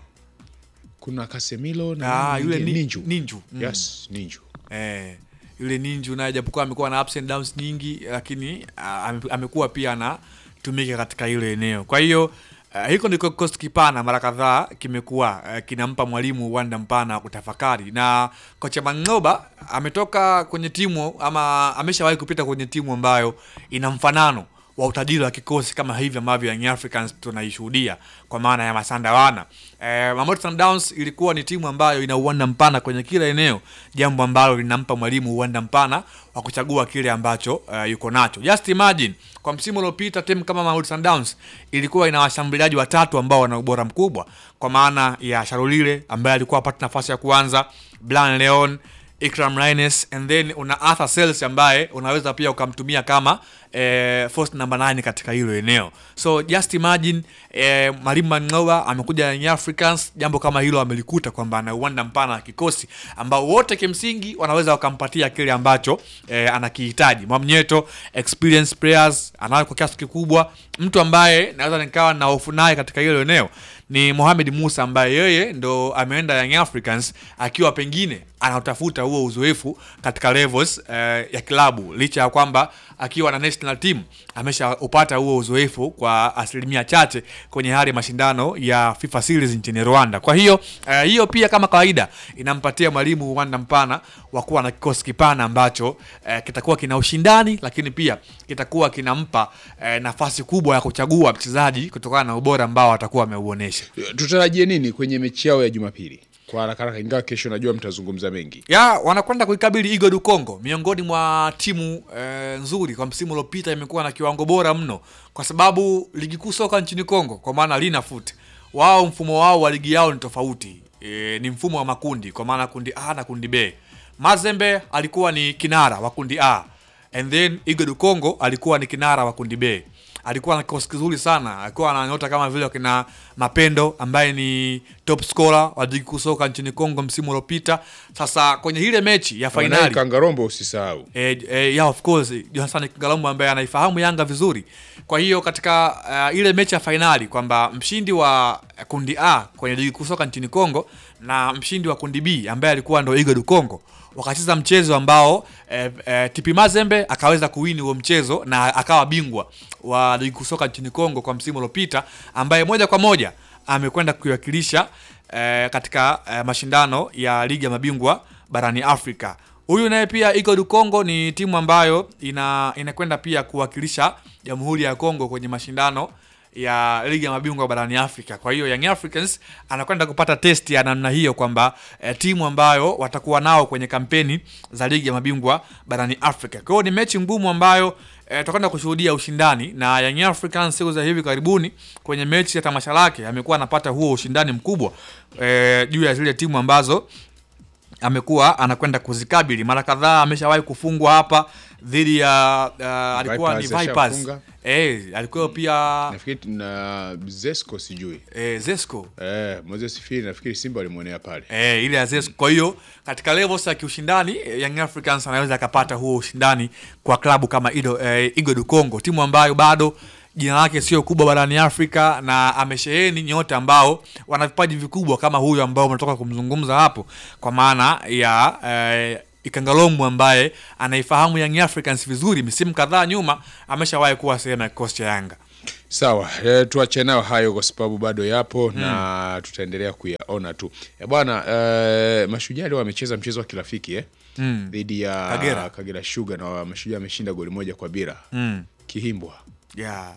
kuna Casemiro na Ah, nani yule mwingine? ni, Ninju. Ninju. Mm. Yes, Ninju. Eh, yule Ninju naye japokuwa amekuwa na ups and downs nyingi lakini ah, ame- amekuwa pia anatumika katika ile eneo. Kwa hiyo uh, hiko ndiko kikosi kipana mara kadhaa kimekuwa uh, kinampa mwalimu uwanda mpana wa kutafakari, na kocha Mang'oba ametoka kwenye timu ama ameshawahi kupita kwenye timu ambayo ina mfanano wa utajiri wa kikosi kama hivi ambavyo Young Africans tunaishuhudia kwa maana ya Masanda wana. Eh, Mamelodi Sundowns ilikuwa ni timu ambayo ina uwanda mpana kwenye kila eneo, jambo ambalo linampa mwalimu uwanda mpana wa kuchagua kile ambacho uh, yuko nacho. Just imagine kwa msimu uliopita timu kama Mamelodi Sundowns ilikuwa ina washambuliaji watatu ambao wana ubora mkubwa kwa maana ya Sharulile ambaye alikuwa apata nafasi ya kuanza, Blan Leon Ikram Raines and then una Arthur Sales ambaye unaweza pia ukamtumia kama eh, force number 9 katika hilo eneo. So just imagine eh, Mwalimu Mang'oba amekuja Young Africans, jambo kama hilo amelikuta kwamba ana uwanda mpana wa kikosi ambao wote kimsingi wanaweza wakampatia kile ambacho eh, anakihitaji. Mwamnyeto experience players anayo kwa kiasi kikubwa. Mtu ambaye naweza nikawa na hofu naye katika hilo eneo ni Mohamed Musa ambaye yeye ndo ameenda Young Africans akiwa pengine anautafuta huo uzoefu katika levels eh, ya klabu licha ya kwamba akiwa na national team ameshaupata huo uzoefu kwa asilimia chache kwenye hali ya mashindano ya FIFA Series nchini Rwanda. Kwa hiyo eh, hiyo pia kama kawaida inampatia mwalimu uwanda mpana wa kuwa na kikosi kipana ambacho eh, kitakuwa kina ushindani, lakini pia kitakuwa kinampa eh, nafasi kubwa ya kuchagua mchezaji kutokana na ubora ambao atakuwa ameuonesha. Tutarajie nini kwenye mechi yao ya Jumapili? Kwa haraka haraka, ingawa kesho najua mtazungumza mengi. ya wanakwenda kuikabili Igo du Congo, miongoni mwa timu e, nzuri kwa msimu uliopita, imekuwa na kiwango bora mno, kwa sababu ligi kuu soka nchini Congo, kwa maana Lina Foot, wao mfumo wao wa ligi yao ni tofauti e, ni mfumo wa makundi, kwa maana kundi A na kundi B. Mazembe alikuwa ni kinara wa kundi A and then Igo du Congo alikuwa ni kinara wa kundi B alikuwa na kikosi kizuri sana, alikuwa na nyota kama vile wakina Mapendo ambaye ni top scorer wa ligi kuu soka nchini Kongo msimu uliopita. Sasa kwenye ile mechi ya Wanaye fainali Kangarombo usisahau. E, e, yeah, of course Johnson Kingalombo ambaye anaifahamu Yanga vizuri. Kwa hiyo katika uh, ile mechi ya fainali kwamba mshindi wa kundi A kwenye ligi kuu soka nchini Kongo na mshindi wa kundi B ambaye alikuwa ndo Igo du Congo wakacheza mchezo ambao eh, eh, TP Mazembe akaweza kuwini huo mchezo na akawa bingwa wa ligi kuu soka nchini Kongo kwa msimu uliopita, ambaye moja kwa moja amekwenda kuiwakilisha eh, katika eh, mashindano ya ligi ya mabingwa barani Afrika. Huyu naye pia iko du Congo ni timu ambayo ina inakwenda pia kuwakilisha Jamhuri ya Kongo kwenye mashindano ya ligi ya mabingwa barani Afrika. Kwa hiyo Young Africans anakwenda kupata test ya namna hiyo kwamba eh, timu ambayo watakuwa nao kwenye kampeni za ligi ya mabingwa barani Afrika. Kwa hiyo ni mechi ngumu ambayo eh, tutakwenda kushuhudia ushindani na Young Africans siku za hivi karibuni kwenye mechi ya tamasha lake amekuwa anapata huo ushindani mkubwa eh, juu ya zile timu ambazo amekuwa anakwenda kuzikabili mara kadhaa. Ameshawahi kufungwa hapa dhidi ya uh, alikuwa Vipers ni Vipers ashafunga. eh, alikuwa pia Nafikiri na Zesco sijui. eh, Zesco Eh, Moses Firi nafikiri Simba walimwonea pale. eh, ile ya Zesco. Kwa hiyo katika levels ya kiushindani eh, Young Africans anaweza akapata huo ushindani kwa klabu kama Ido, eh, Igo du Congo, timu ambayo bado jina lake sio kubwa barani Afrika na amesheheni nyota ambao wana vipaji vikubwa kama huyu ambao umetoka kumzungumza hapo, kwa maana ya eh, Ikangalombu ambaye anaifahamu Young Africans vizuri, misimu kadhaa nyuma ameshawahi kuwa sehemu ya kikosi cha Yanga. Sawa, e, tuache nayo hayo kwa sababu bado yapo na tutaendelea kuyaona tu. E, bwana e, Mashujaa leo wamecheza mchezo wa kirafiki eh? Mm. dhidi ya Kagera. Kagera Sugar na Mashujaa ameshinda goli moja kwa bila Mm. Kihimbwa. Yeah.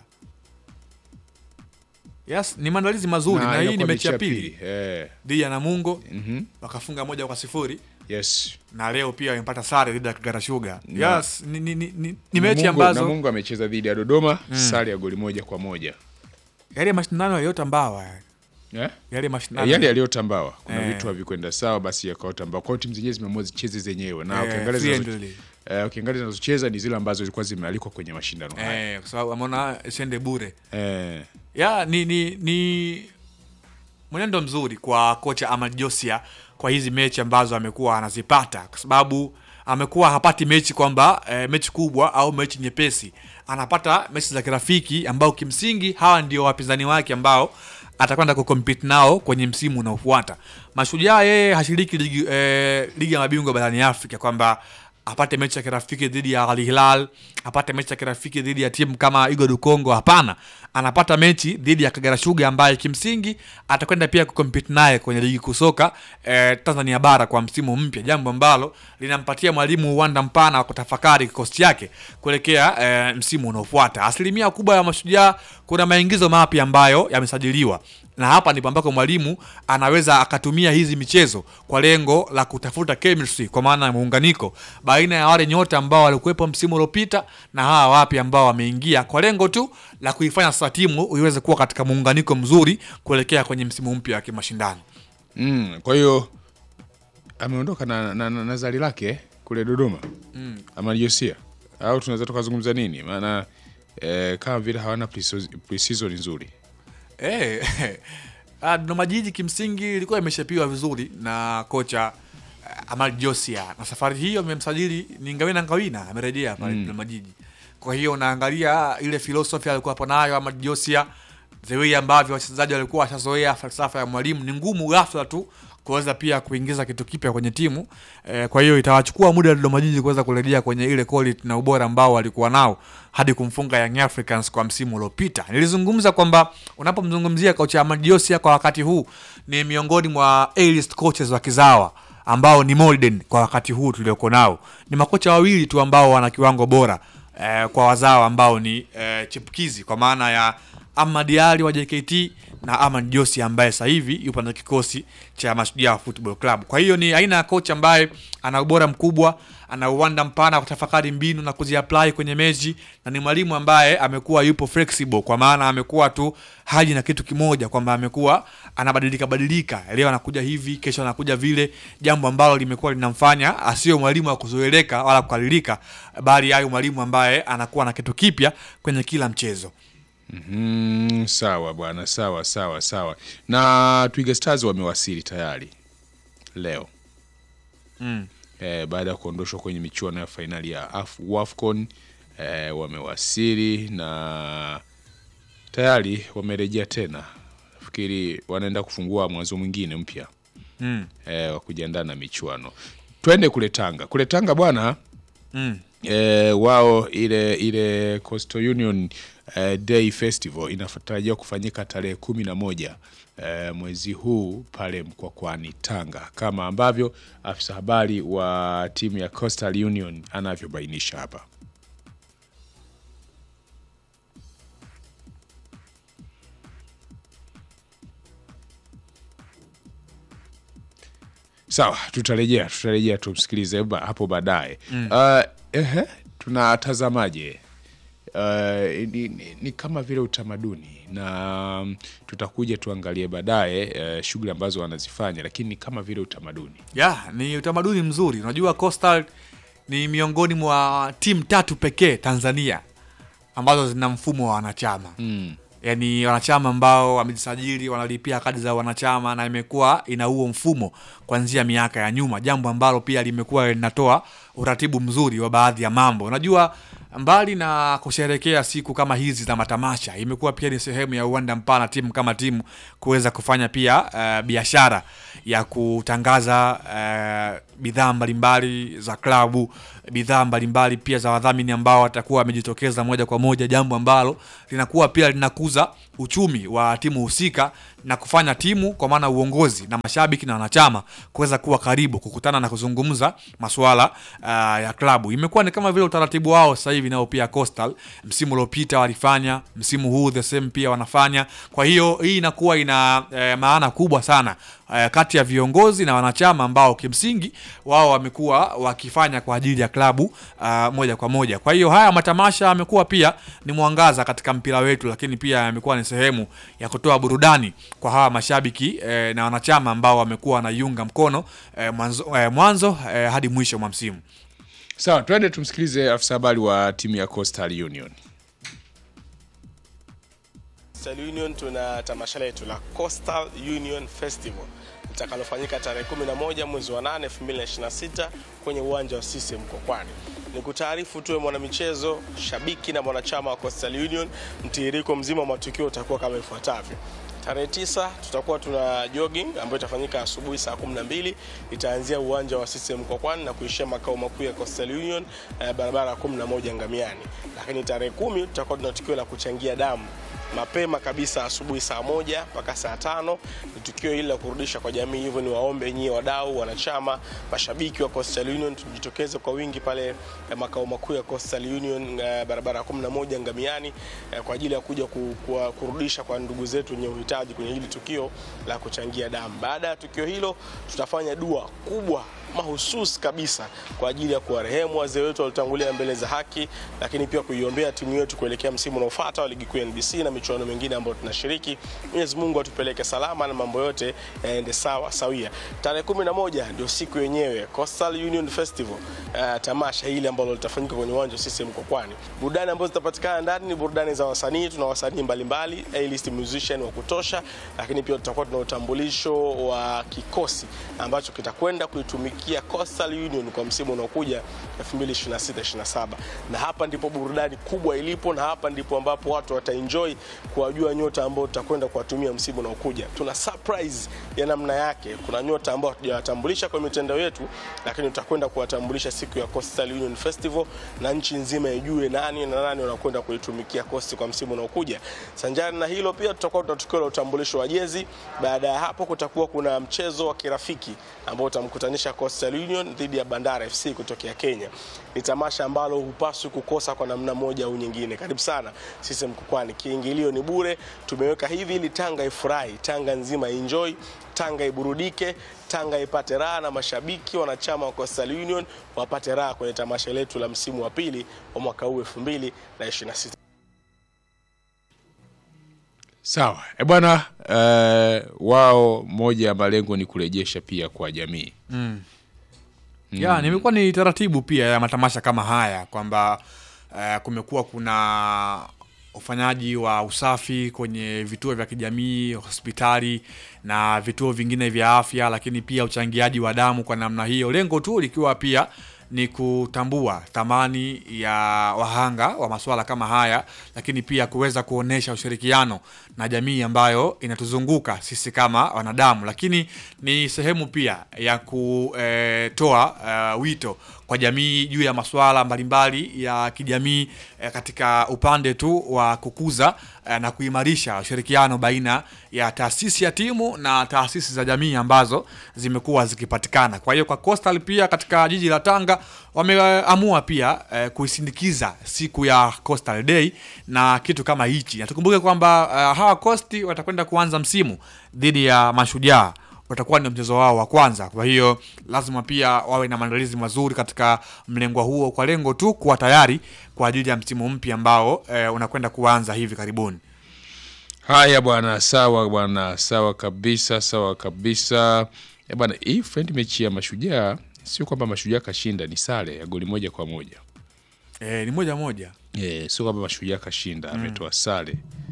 Yes, ni maandalizi mazuri Na na, hii inakuwa ni mechi ya mechi ya pili pili, eh. dhidi ya Namungo Mhm. wakafunga moja kwa sifuri Yes. na leo pia wamepata sare dhidi ya Kagera Sugar. Na- Yes, ni, ni, ni, ni, ni mechi Namungo- ambazo Namungo amecheza dhidi ya Dodoma Mm. sare ya goli moja kwa moja. yale mashindano yaliyotambawa Eh? yale mashindano yale yaliyotambawa kuna Eh. vitu havikwenda sawa basi yakaotambawa kwao timu zenyewe zimeamua zicheze zenyewe na Eh, ukiangalia zinazo- friendly. eh, ukiangalia zinazocheza ni zile ambazo zilikuwa zimealikwa kwenye mashindano haya eh, kwa sababu ameona siende bure eh. ya ni ni ni mwenendo mzuri kwa kocha Ahmad Josia kwa hizi mechi ambazo amekuwa anazipata kwa sababu amekuwa hapati mechi kwamba e, mechi kubwa au mechi nyepesi anapata mechi za kirafiki ambao kimsingi hawa ndio wapinzani wake ambao atakwenda kucompete nao kwenye msimu unaofuata mashujaa yeye hashiriki ligi, e, ligi ya mabingwa barani afrika kwamba apate mechi ya kirafiki dhidi ya Al Hilal, apate mechi ya kirafiki dhidi ya timu kama Igo du Congo. Hapana, anapata mechi dhidi ya Kagera Sugar ambaye kimsingi atakwenda pia kucompete naye kwenye ligi kuu soka eh, Tanzania bara kwa msimu mpya, jambo ambalo linampatia mwalimu uwanda mpana wa kutafakari kikosi chake kuelekea eh, msimu unaofuata. Asilimia kubwa ya mashujaa kuna maingizo mapya ambayo yamesajiliwa na hapa ndipo ambako mwalimu anaweza akatumia hizi michezo kwa lengo la kutafuta chemistry, kwa maana ya muunganiko baina ya wale nyota ambao walikuwepo msimu uliopita na hawa wapya ambao wameingia, kwa lengo tu la kuifanya sasa timu iweze kuwa katika muunganiko mzuri kuelekea kwenye msimu mpya wa kimashindano. mm. kwa hiyo ameondoka na, na, na, na zali lake kule Dodoma Mm. ama Josia au tunaweza tukazungumza nini maana eh, kama vile hawana pre-season- pre-season nzuri Eh, ah, Dodoma Jiji kimsingi ilikuwa imeshapiwa vizuri na kocha uh, Amal Josia, na safari hiyo amemsajili ni Ngawina Ngawina, amerejea pale Mm. Dodoma Jiji. Kwa hiyo unaangalia ile philosophy alikuwa hapo nayo Amal Josia, the way ambavyo wachezaji walikuwa washazoea falsafa ya mwalimu, ni ngumu ghafla tu kuweza pia kuingiza kitu kipya kwenye timu eh, kwa hiyo itawachukua muda Dodoma Jiji kuweza kurejea kwenye ile quality na ubora ambao walikuwa nao hadi kumfunga Young Africans kwa msimu uliopita. Nilizungumza kwamba unapomzungumzia kocha Ahmad Josia kwa wakati huu ni miongoni mwa A-list coaches wa kizawa ambao ni modern kwa wakati huu tulioko nao. Ni makocha wawili tu ambao wana kiwango bora eh, kwa wazawa ambao ni eh, chipukizi kwa maana ya Ahmad Ali wa JKT na Ahmad Josi ambaye sasa hivi yupo na kikosi cha Mashujaa Football Club. Kwa hiyo ni aina ya kocha ambaye ana ubora mkubwa, ana uwanda mpana wa kutafakari mbinu na kuziapply kwenye mechi, na ni mwalimu ambaye amekuwa yupo flexible, kwa maana amekuwa tu haji na kitu kimoja, kwamba amekuwa anabadilika badilika, leo anakuja hivi, kesho anakuja vile, jambo ambalo limekuwa linamfanya asiwe mwalimu wa kuzoeleka wala kukalilika, bali ayo mwalimu ambaye anakuwa na kitu kipya kwenye kila mchezo. mm, sawa bwana sawa sawa sawa na Twiga Stars wamewasili tayari leo Mm. eh, baada ya kuondoshwa kwenye michuano ya fainali ya Af WAFCON eh, wamewasili na tayari wamerejea tena. Nafikiri wanaenda kufungua mwanzo mwingine mpya Mm. eh, wa kujiandaa na michuano. Twende kule Tanga. Kule Tanga bwana Mm. eh, wao ile ile Coastal Union eh, Day Festival inatarajiwa kufanyika tarehe kumi na moja eh, mwezi huu pale Mkwakwani Tanga, kama ambavyo afisa habari wa timu ya Coastal Union anavyobainisha hapa. Sawa, tutarejea tutarejea tumsikilize ba- hapo baadaye. Mm. Uh, ehe, tunatazamaje? Uh, ni, ni, ni kama vile utamaduni na mm, tutakuja tuangalie baadaye uh, shughuli ambazo wanazifanya, lakini ni kama vile utamaduni. ya ni utamaduni mzuri unajua Coastal ni miongoni mwa timu tatu pekee Tanzania ambazo zina mfumo wa wanachama mm. yani wanachama ambao wamejisajili wanalipia kadi za wanachama na imekuwa ina huo mfumo kuanzia miaka ya nyuma, jambo ambalo pia limekuwa linatoa uratibu mzuri wa baadhi ya mambo. Unajua, mbali na kusherekea siku kama hizi za matamasha, imekuwa pia ni sehemu ya uwanda mpana timu kama timu kuweza kufanya pia uh, biashara ya kutangaza uh, bidhaa mbalimbali za klabu, bidhaa mbalimbali pia za wadhamini ambao watakuwa wamejitokeza moja kwa moja, jambo ambalo linakuwa pia linakuza uchumi wa timu husika na kufanya timu kwa maana uongozi na mashabiki na wanachama kuweza kuwa karibu kukutana na kuzungumza masuala uh, ya klabu. Imekuwa ni kama vile utaratibu wao sasa hivi nao pia Coastal msimu uliopita walifanya, msimu huu the same pia wanafanya. Kwa hiyo hii inakuwa ina eh, maana kubwa sana eh, kati ya viongozi na wanachama ambao kimsingi wao wamekuwa wakifanya kwa ajili ya klabu uh, moja kwa moja. Kwa hiyo haya matamasha yamekuwa pia ni mwangaza katika mpira wetu, lakini pia yamekuwa ni sehemu ya kutoa burudani kwa hawa mashabiki eh, na wanachama ambao wamekuwa wanaiunga mkono eh, mwanzo, eh, mwanzo eh, hadi mwisho mwa msimu. Sawa, twende tumsikilize afisa habari wa timu ya Coastal Union. Coastal Union tuna tamasha letu la Coastal Union Festival litakalofanyika tarehe 11 mwezi wa 8 2026 kwenye uwanja wa CCM Mkokwani. Ni kutaarifu tuwe mwanamichezo, shabiki na mwanachama wa Coastal Union, mtiririko mzima wa matukio utakuwa kama ifuatavyo. Tarehe tisa tutakuwa tuna jogging ambayo itafanyika asubuhi saa 12 itaanzia uwanja wa CCM Mkokwani na kuishia makao makuu ya Coastal Union eh, barabara ya 11 Ngamiani. Lakini tarehe kumi tutakuwa tuna tukio la kuchangia damu mapema kabisa asubuhi saa moja mpaka saa tano ni tukio hili la kurudisha kwa jamii. Hivyo ni waombe nyie wadau, wanachama, mashabiki wa Coastal Union tujitokeze kwa wingi pale eh, makao makuu ya Coastal Union eh, barabara ya 11 Ngamiani eh, kwa ajili ya kuja ku, ku, kurudisha kwa ndugu zetu wenye uhitaji kwenye hili tukio la kuchangia damu. Baada ya tukio hilo, tutafanya dua kubwa mahususi kabisa kwa ajili ya kuwarehemu wazee wetu waliotangulia mbele za haki, lakini pia kuiombea timu yetu kuelekea msimu unaofuata wa ligi kuu ya NBC na michuano mingine ambayo tunashiriki. Mwenyezi Mungu atupeleke salama na mambo yote yaende sawa sawia. Tarehe 11 ndio siku yenyewe Coastal Union Festival, uh, tamasha hili ambalo litafanyika kwenye uwanja wa CCM Mkokwani. Burudani ambazo zitapatikana ndani ni burudani za wasanii, tuna wasanii mbalimbali, A-list musician wa kutosha, lakini pia tutakuwa tuna utambulisho wa kikosi ambacho kitakwenda kuitumikia Coastal Union kwa msimu unaokuja 2026-27 na hapa ndipo burudani kubwa ilipo, na hapa ndipo ambapo watu wataenjoy kuwajua nyota ambao tutakwenda kuwatumia msimu unaokuja. Tuna surprise ya namna yake. Kuna nyota ambao hatujawatambulisha kwa mitandao yetu, lakini tutakwenda kuwatambulisha siku ya Coastal Union Festival na nchi nzima ijue nani na nani wanakwenda kuitumikia Coast kwa msimu unaokuja. Sanjari na hilo, pia tutakuwa tuna tukio la utambulisho wa jezi. Baada ya hapo, kutakuwa kuna mchezo wa kirafiki ambao utamkutanisha Coastal Union dhidi ya Bandara FC kutokea Kenya. Ni tamasha ambalo hupaswi kukosa kwa namna moja au nyingine. Karibu sana sisi Mkokwani, kiingilio ni bure. Tumeweka hivi ili Tanga ifurahi, Tanga nzima enjoy, Tanga iburudike, Tanga ipate raha na mashabiki wanachama wa Coastal Union wapate raha kwenye tamasha letu la msimu wa pili wa mwaka huu 2026. Sawa e bwana, uh, wao moja ya malengo ni kurejesha pia kwa jamii Mm. Ya, nimekuwa ni taratibu pia ya matamasha kama haya kwamba uh, kumekuwa kuna ufanyaji wa usafi kwenye vituo vya kijamii, hospitali na vituo vingine vya afya, lakini pia uchangiaji wa damu kwa namna hiyo, lengo tu likiwa pia ni kutambua thamani ya wahanga wa masuala kama haya, lakini pia kuweza kuonesha ushirikiano na jamii ambayo inatuzunguka sisi kama wanadamu, lakini ni sehemu pia ya kutoa uh, wito kwa jamii juu ya masuala mbalimbali ya kijamii eh, katika upande tu wa kukuza eh, na kuimarisha ushirikiano baina ya taasisi ya timu na taasisi za jamii ambazo zimekuwa zikipatikana. Kwa hiyo kwa Coastal pia katika jiji la Tanga wameamua pia eh, kuisindikiza siku ya Coastal Day na kitu kama hichi, na tukumbuke kwamba eh, hawa Coast watakwenda kuanza msimu dhidi ya Mashujaa watakuwa ndio mchezo wao wa kwanza. Kwa hiyo lazima pia wawe na maandalizi mazuri katika mlengo huo, kwa lengo tu kuwa tayari kwa ajili ya msimu mpya ambao eh, unakwenda kuanza hivi karibuni. Haya bwana, sawa bwana, sawa kabisa, sawa kabisa. E bwana, hii friend mechi ya Mashujaa sio kwamba Mashujaa kashinda, ni sare ya goli moja kwa moja. Eh, ni moja moja. Eh, sio kwamba Mashujaa kashinda, ametoa sare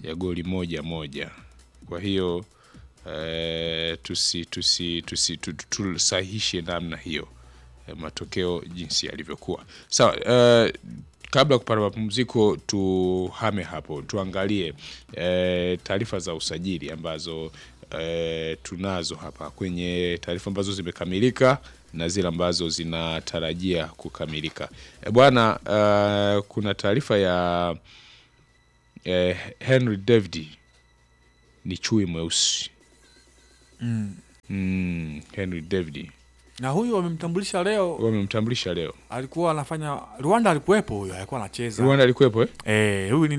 ya goli moja moja. Kwa hiyo eh, tusi tusi tusi tu- tu- tusahihishe namna hiyo eh, matokeo jinsi yalivyokuwa. Sawa, eh, kabla ya kupata mapumziko tuhame hapo tuangalie eh, taarifa za usajili ambazo eh, tunazo hapa kwenye taarifa ambazo zimekamilika na zile ambazo zinatarajia kukamilika. E, bwana eh, kuna taarifa ya eh, Henry David ni chui mweusi Mm. mm, Henry David na huyu wamemtambulisha leo, wamemtambulisha leo. alikuwa anafanya Rwanda, alikuwepo huyo, alikuwa anacheza Rwanda alikuwepo eh? eh, huyu ni